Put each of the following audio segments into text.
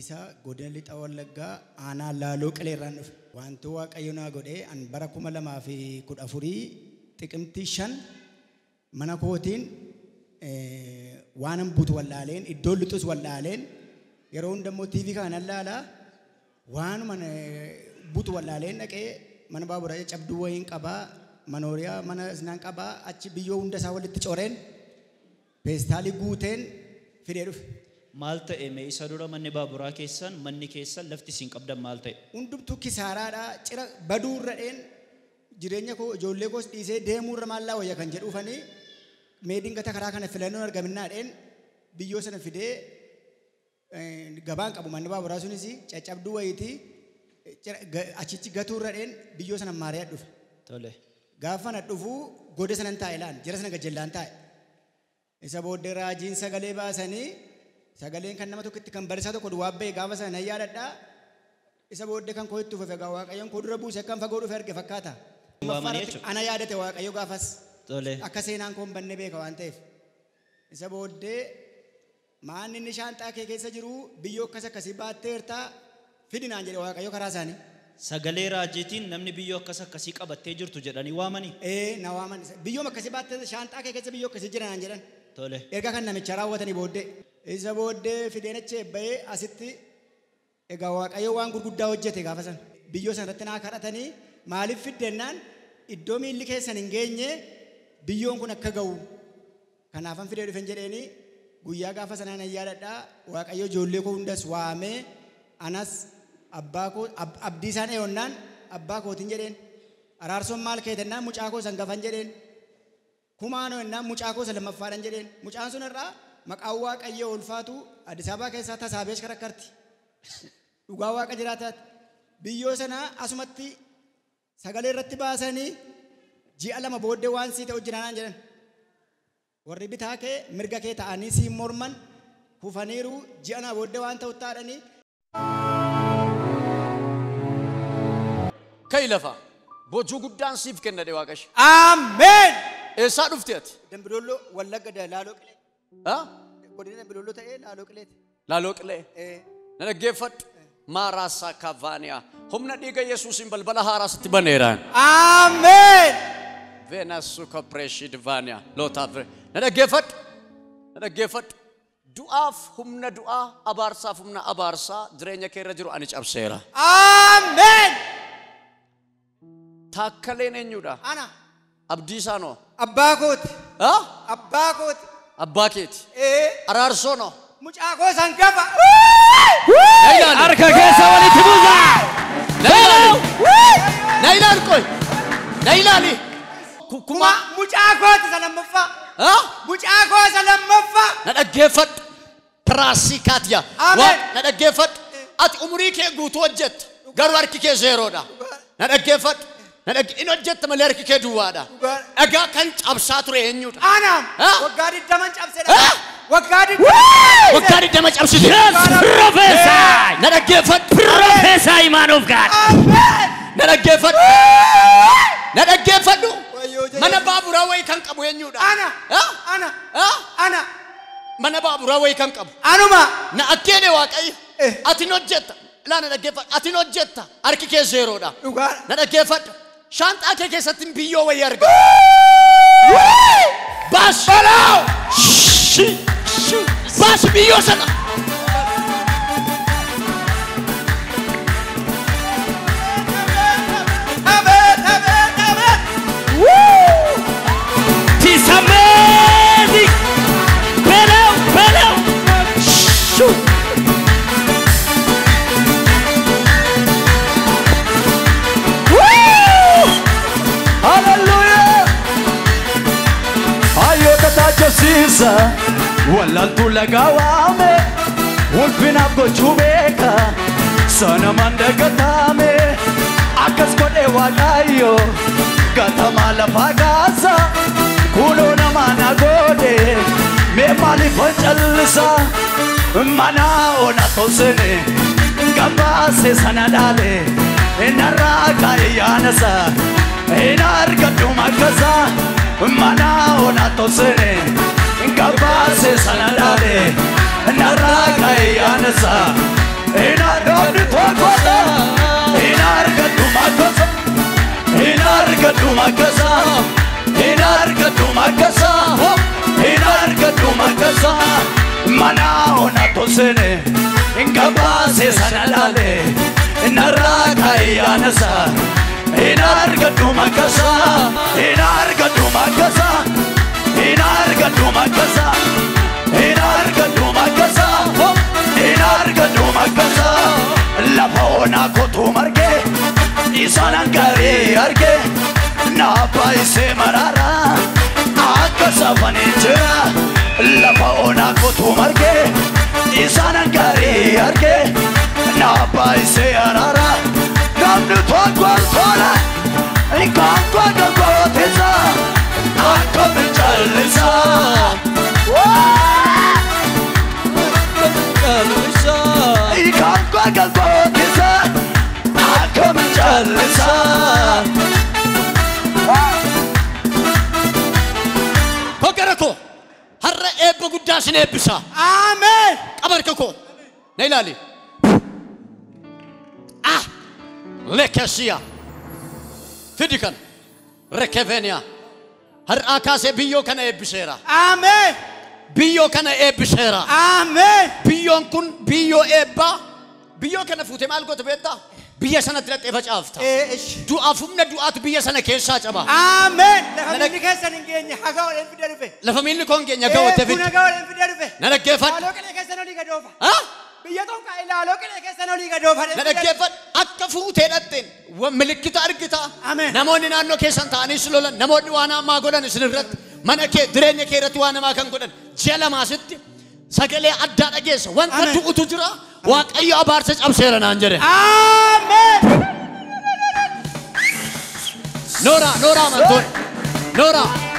Abdiisaa godina lixa wallaggaa aanaa laaloo qileerraan dhufe. Wanti waaqayyo naa godhee an bara kuma lamaa fi kudha afurii xiqimtii shan mana kootiin waan an butu wallaaleen iddoon lixus wallaaleen yeroo hundammoo tiivii kanan laalaa waanuma butu wallaaleen dhaqee mana baaburaa cabduu wayiin qabaa manooriyaa mana isnaan qabaa achi biyyoo hunda isaa walitti coreen peestaalii guuteen fidee dhufe. Maal ta'e mee isa dura manni baaburaa keessan manni keessan lafti isin qabdan maal ta'e? Hundumtuu kisaaraadhaa cira baduurra dheen jireenya koo ijoollee koos dhiisee deemuurra maallaa wayya kan jedhuufanii meediin gata karaa kana filannoon argaminaa dheen biyyoo sana fidee gabaan qabu manni baaburaa sunis caccabduu wayitii achichi gatuurra dheen biyyoo sana maariyaa dhufe. Tole. Gaafa na dhufuu goda sanan taa'e laan jara sana gajellaan taa'e. Isa booddee raajiin sagalee baasanii sagaleen kan nama tokkotti kan barisaa tokko duwwaa ba'e gaafa sana nan yaadadhaa. Isa booddee kan koo itti uffefe gaa waaqayyoon koo dura buuse kan fagoo dhufe arge fakkaata. Waamanii jechuudha. Ana yaadate waaqayyo gaafas Tole. akka seenaan koo hin banne beeka waan ta'eef. Isa booddee maanni inni shaanxaa kee keessa jiru biyyoo akkas akkasii baatteertaa fidinaan jedhe waaqayyo karaa isaanii. Sagalee raajiitiin namni biyyoo akkas akkasii qabattee jirtu jedhanii waamanii. Ee na waaman biyyooma akkasii baattee shaanxaa kee keessa biyyoo akkasii jiran jedhan. Tole. Erga kan namicha raawwatanii booddee isa booddee fideen achi eebba'ee asitti egaa waaqayyo waan gurguddaa hojjete gaafa sana biyyoo sana irratti naa kadhatanii maaliif fiddennaan iddoo miilli keessan hin geenye biyyoon kun akka ga'u kanaafan fidee dhufen jedheeni guyyaa gaafa sanaa nan yaadadhaa waaqayyo ijoollee koo hundas waamee anas abbaa koo ab- abdii isaan eeyonnaan abbaa kootiin jedheen araarsoon maal keetennaan mucaa koo san gafan jedheen kumaanoo ennaan mucaa koo isa lammaffaadhan jedheen mucaan sun irraa maqaan waaqayyoo ulfaatu Addis Ababaa keessaa tasaabeesh karakkarti dhugaa waaqa jiraataati biyyoo sanaa asumatti sagalee irratti baasanii ji'a lama booddee waan sii ta'u jiraanaan jedhan warri bitaa kee mirga kee ta'anii siin morman kufaniiru ji'a na booddee waan ta'u taadhanii Kai lafa boojuu guddaan siif kenna de waaqashi. Ameen! Eessaa dhufte ati? Dambidolloo Wallagga da Laaloo Qilee. Ha? Godina Dambidolloo ta'ee Laaloo Qileeti. Laaloo qilee. Eh, Na dhaggeeffadhu. Maaraasaa kaavaaniyaa. Humna dhiiga Yesuusiin balbala haaraa sitti baneeraan. Ameen! Veenasu kopireeshid vaaniyaa. Lootaaf. Na dhaggeeffadhu. Na dhaggeeffadhu. Du'aaf humna du'aa abaarsaaf humna abaarsaa jireenya kee irra jiru ani cabseera. Ameen! Taakkaleen eenyudha? Ana Abdiisaanoo? abbaa kooti. Ha? Abbaa kooti. Abbaa keeti. Eh, Araarsoonoo? mucaa koo san gafa. Na ilaali. Harka keessa walitti buusaa. Na ilaali. Na ilaali qoy. Na ilaali. Ku- Kuma Kuma. mucaa kooti isa lammaffaa. Ha? Mucaa koo isa lammaffaa. Na dhaggeeffadhu. Piraasii kaatiya. Ameen. Waan na dhaggeeffadhu. Ati umurii kee guutuu hojjetta. Garuu harki kee zeeroodha. Na dhaggeeffadhu. Na dhagge in hojjetta malee harki kee duwwaadha. Dhugaadha. Dhagaa kan cabsaa ture eenyudha? Ana Ah. waggaa digdaman cabsedha. Ah. Waggaa digdaman. Waggaa digdama cabsite. Yes, prophesy. Na dhaggeeffadhu. Prophesy, man of God. Ameen! Na dhaggeeffadhu. Na dhaggeeffadhu. Wayyoo jee. Mana baaburaa wayii kan qabu eenyudha? Ana. Ha? Ana. Ha? Ana. Mana baaburaa wayii kan qabu. Anuma. Na akkeene waaqayyo. Eh. Ati ni hojjetta. Laa na dhaggeeffadhu. Ati ni hojjetta. Harki kee zeeroodha. Dhugaadha. Na dhaggeeffadhu. Shaanxaa kee keessatti biyyoo wayii arga. Baas. Baas biyyoo sana. Ameen! Ameen! Ameen! It's amazing. Below, below. Shoot. Woo! Hallelujah. Hayyoota taachofsiisa wallaaltuu lagaa waame ulfinaaf gochuu beeka sanamaan dagataame akkas godhee waaqayyo gatamaa lafaa kaasa kunoo namaa na godhe mee maaliif callisa mana ona tosene gabaase sana dhaale narraa kaa'e yaanasa hin argadhu makkasa mana ona tosene gabaase sana dhaale narraa kaa'e yaanasa argadhu makkasa hin argadhu makkasa hin argadhu makkasa mana ona tosene gabaase sana laale narraa kaayyaanasa hin argadhu makkasa hin argadhu makkasa hin argadhu makkasa hin argadhu makkasa hin argadhu makkasa lafa onaa kotuu margee isaanan gaarii arge naappa isee maraara akka safanii jira lafa onaa kotuu marge isaanan gaarii arge naappa isee araara namni tokkoon tola gaangoo gagootisa akka bichaalisa gaangoo gagootisa akka bichaalisa. hoggara koo har'a eebba guddaa sin eebbisa Ameen. qabarka koo na ilaali ah lekesiya fidi kan rekeveniya har'aa kaasee biyyoo kana eebbiseera Ameen. biyyoo kana eebbiseera Ameen. biyyoon kun biyyoo eebbaa biyyoo kana fuute maal goota beektaa biyya sanatti dhaqxee facaafta Eh, ish. du'aaf humna du'aatu biyya sana keessaa caba Ameen. Lafa Nana- miilli keessan hin geenye haga oleen fide dhufe. lafa miilli koon keenya ga'ootte Kun fidi haga oleen fide dhufe. na dhaggeeffadhu Ilaaloo qilee keessan olii gadoofa. Ah? Biyya tokko ilaaloo qilee keessan olii gadoofa. na dhaggeeffadhu akka fuutee dhaqxeen wa- milikkita argita Ameen. namoonni naannoo keessan ta'anii si lolan namoonni waan hamaa godhan isin irratti mana kee jireenya kee irratti waan hamaa kan godhan ji'a lamaasitti sagalee addaa dhageessa wanta Ameen. du'utu jira waaqayyo abaarsa cabseera naan jedhe Ameen. noora noora amantoon noora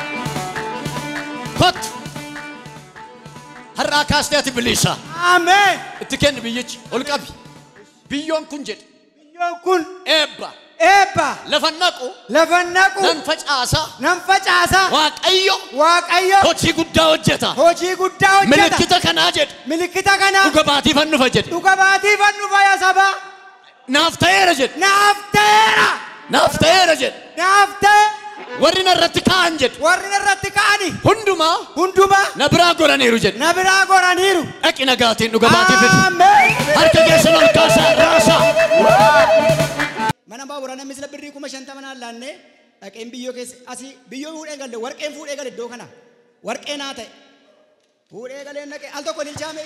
kot har'aa kaastee ati bilisa Ameen. itti kenni biyyichi ol qabi biyyoon kun jedhe Biyyoon kun eebba eebba lafa naqu lafa naqu nan facaasa nan facaasa waaqayyo waaqayyo hojii guddaa hojjeta hojii guddaa hojjeta. milikkita kanaa jedhe Milikkita kana dhuga baatiifan dhufa jedhe dhuga baatii fannu fayya sabaa. naaf ta'eera jedhe Naaf ta'eera. naaf ta'eera jedhe Naaf ta'e warri na irratti ka'an jedhe warri irratti ka'ani hundumaa hundumaa na biraa godhaniiru jedhe na biraa goraniiru. dhaqi nagaatiin dhuga baatii fidi Ameen. harka keessa ol kaasaa raasaa Mana baaburaa namni sila birrii kuma shantama naan laannee dhaqeen biyyoo keessa asii biyyoo fuudhee galle warqeen fuudhee gale iddoo kana warqee naa ta'e fuudhee galee naqee al tokko ilchaame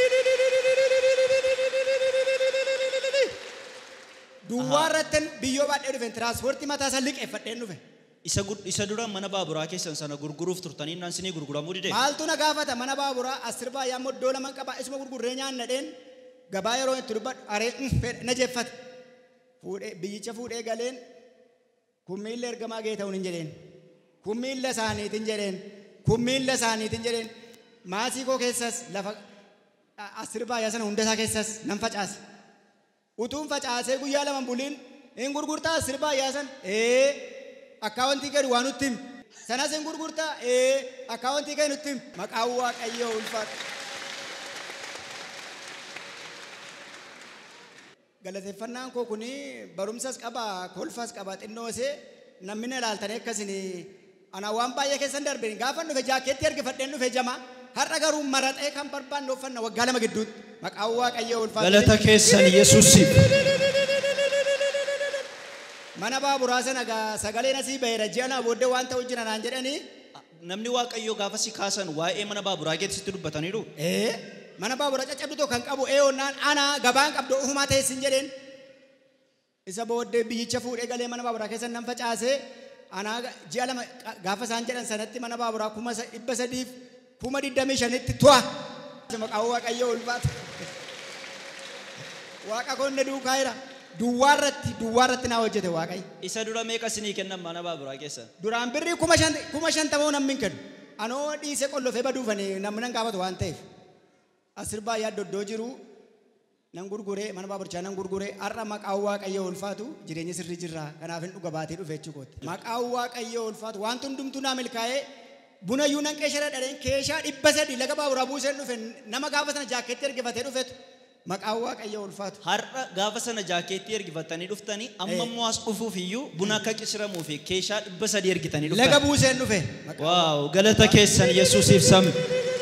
duwwaa irratti biyyoo baadhee dhufe tiraanspoortii mataa isaa liqeeffadheen dhufe Isa gud- isa dura mana baaburaa keessan sana gurguruuf turtanii naan sinii gurguramuu dide. maaltu na gaafata mana baaburaa asir baay'ee ammoo iddoo lama qaba isuma gurgurree nyaannadheen gabaa yeroo itti dubbadhu aree na jeffate fuudhee biyyicha fuudhee galeen kun miilla ergamaa gee ta'uun hin jedheen kun miilla isaaniitiin jedheen kun miilla isaaniitiin jedheen maasii koo keessas lafa a- asir baay'ee sana hunda isaa keessas nan facaase utuun facaasee guyyaa lama buliin hin gurgurtaa asir baay'ee san ee akkaawwantii gadi waa nutti himi sanas hin gurgurtaa ee akkaawwantii gadi nutti himi maqaan waaqayyoo ulfaatu. galateeffannaan koo kuni barumsas qaba kolfas qaba xinnoosee namni na ilaaltanii akkasin ana waan baay'ee keessan darbe gaafa dhufe jaakeetti ergifadheen dhufe jama har'a garuu maraxee kan barbaanne uffanna waggaa lama gidduutti maqaan waaqayyoo ulfaatu. Galata keessan Yesuusiif. mana baaburaa sana gaa sagaleen asii baheera ji'a naa booddee waan ta'u jira naan jedhanii Namni waaqayyoo gaafa si kaasan waa'ee mana baaburaa keessatti dubbataniiru. ee mana baaburaa caccabdu tokko kan qabu ee onnaan ana gabaan qabdu ofumaa teessin jedheen isa booddee biyyicha fuudhee galee mana baaburaa keessa nan facaasee anaa ga- ji'a lama qa- gaafa isaan jedhan sanatti mana baaburaa kuma sa- dhibba sadiif kuma digdamii shanitti tu'a. Maqaan waaqayyoo ulfaatu. Waaqa konne duukaa jira. Duwwaa irratti duwwaa irratti naa hojjete waaqayyo. Isa dura meeqa sinii kennan mana baaburaa keessan? Duraan birrii kuma shan kuma shantamoo namni hin kennu. Anoo dhiisee qollofee baduufanii namni nan gaafatu waan ta'eef. Asir baay'ee addoddoo jiru nan gurguree mana baaburchaa nan gurguree har'a maqaan waaqayyoo ulfaatu jireenya sirrii jirra kanaaf hin dhuga baatee dhufe jechuukooti. Maqaan waaqayyoo ulfaatu wanti hundumtuu naa milkaa'ee buna iyyuu nan qeeshara dhadheen keeshaa dhibba sadii laga baaburaa buuseen dhufe nama gaafa sana jaakeetti ergifatee dhufetu Maqaan waaqayyo ulfaatu. Har'a gaafa sana jaakeettii ergifatanii dhuftanii amma immoo as dhufuuf iyyuu buna akka qishiramuu fi keeshaa dhibba sadii ergitanii Laga dhuftan. buuseen dhufe. Maqaa- Waaw galata keessan Yesuusiif sabni.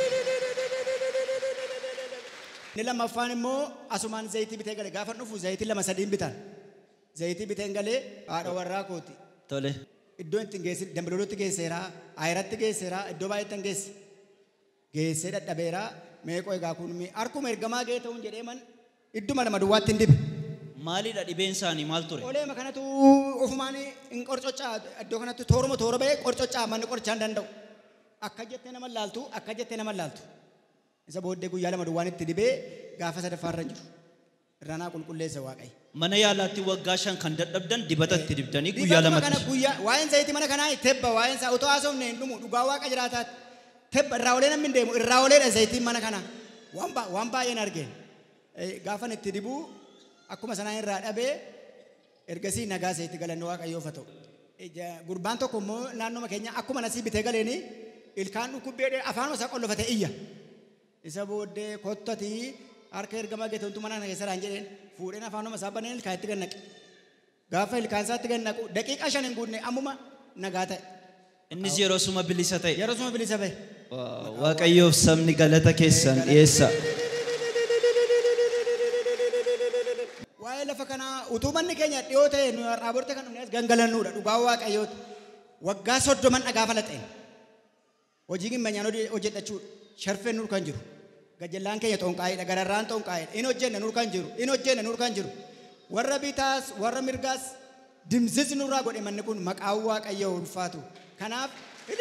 Inni lammaffaan immoo asumaan zayitii bitee gale gaafa dhufu zayitii lama sadiin bitan. Zayitii biteen galee haadha warraa kooti. Tole. Iddoo itti geessi dambalolotti geesseera, ayiratti geesseera, iddoo baay'eetti hin geesse. Geessee dadhabeera, meeqoo egaa kun mi- harkuma ergamaa ga'ee ta'uun jedhee man idduma lama duwwaatti hin dibe. Maalidha dhibeen isaanii maal ture? Oleema kanatu ofumaan hin qorcocaa iddoo kanatti tooruma toora ba'ee qorcocaa manni qorichaa hin danda'u. Akka jettee nama laaltu, akka jettee nama laaltu. Isa booddee guyyaa lama duwwaan itti dibee gaafa sadaffaarra hin jiru. Irranaa qulqulleessa waaqayyo. Mana yaalaatti waggaa shan kan dadhabdan dibata itti dibdanii guyyaa Dibatuma kana lamatti. guyyaa waa'een zayitii mana kanaa tebba waa'een isaa utoo haasofne hin dhumu dhugaa waaqa jiraataati. Tebba irraa olee namni hin deemu irraa oleedha zayitiin mana kanaa. Waan ba- waan baay'een argeen. Eh, Gaafan itti dibuu akkuma sanaan irraa dhabee ergasii nagaa zayitii galanne waaqayyoof haa ta'u. Ija- Gurbaan tokko immoo naannoo keenya akkuma nasii bitee galeeni ilkaan dhukkubbeedhee afaanuma isaa qollofate iyya. Isa booddee kottatii harka ergamaa geetontu mana kana keessa raan jedheen fuudheen afaanuma isaa baneen ilkaan itti gannaqe. Gaafa ilkaan isaatti gannaqu daqiiqaa shan hin guutne ammuma nagaa ta'e. Innis yeroo suma bilisa ta'e. Yeroo suma bilisa ba'e. Waaw, Waaqayyoof sabni galata keessan dhiyeessa. Waa'ee lafa kanaa utuu manni keenya dhiyoo ta'e nu har'aa borte kan dhufne as gangalannuudha dhugaa waaqayyooti. Waggaa soddoman dhagaa falaxeen. Hojii gimmanyaan hojjedhachuudha. Sharfeen nur kan jiru. Gajallaan keenya xonqaa'edha. Gararraan xonqaa'edha. In hojjenna nur kan jiru. In hojjenna nur kan jiru. Warra bitaas warra mirgaas dimsis nurraa godhe manni kun maqaan waaqayyoo ulfaatu. Kanaaf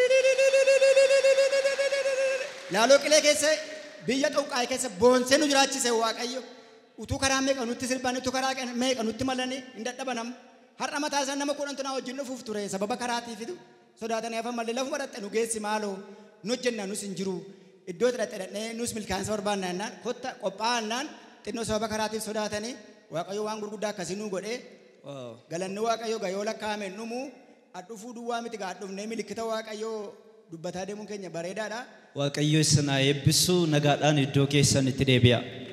laaloo qilee keessa biyya xonqaa'e keessa boonsee nu jiraachise waaqayyo. Utuu karaa meeqa nutti sirban utuu karaa meeqa nutti malanii hin dadhabanam. Har'a mataa isaa nama kudhan tunaa wajjin dhufuuf ture sababa karaatiifitu sodaatanii hafan malee lafuma dhaqxe nu geessi maaloo nu hojjenna nus hin jiru. Iddoo itti dhaqxe dhaqnee nus milkaansa barbaanna jennaan kotta qophaa'annaan xinnoo sababa karaatiif sodaatanii waaqayyo waan gurguddaa akkasii nu godhee Waaw. galanni waaqayyo gayoo lakkaa'ame dhumu adhufuu duwwaa miti gaa dhufnee milikkita waaqayyoo dubbataa deemuun keenya bareedaadha. Waaqayyo isin haa eebbisu nagaadhaan iddoo keessan itti deebi'a.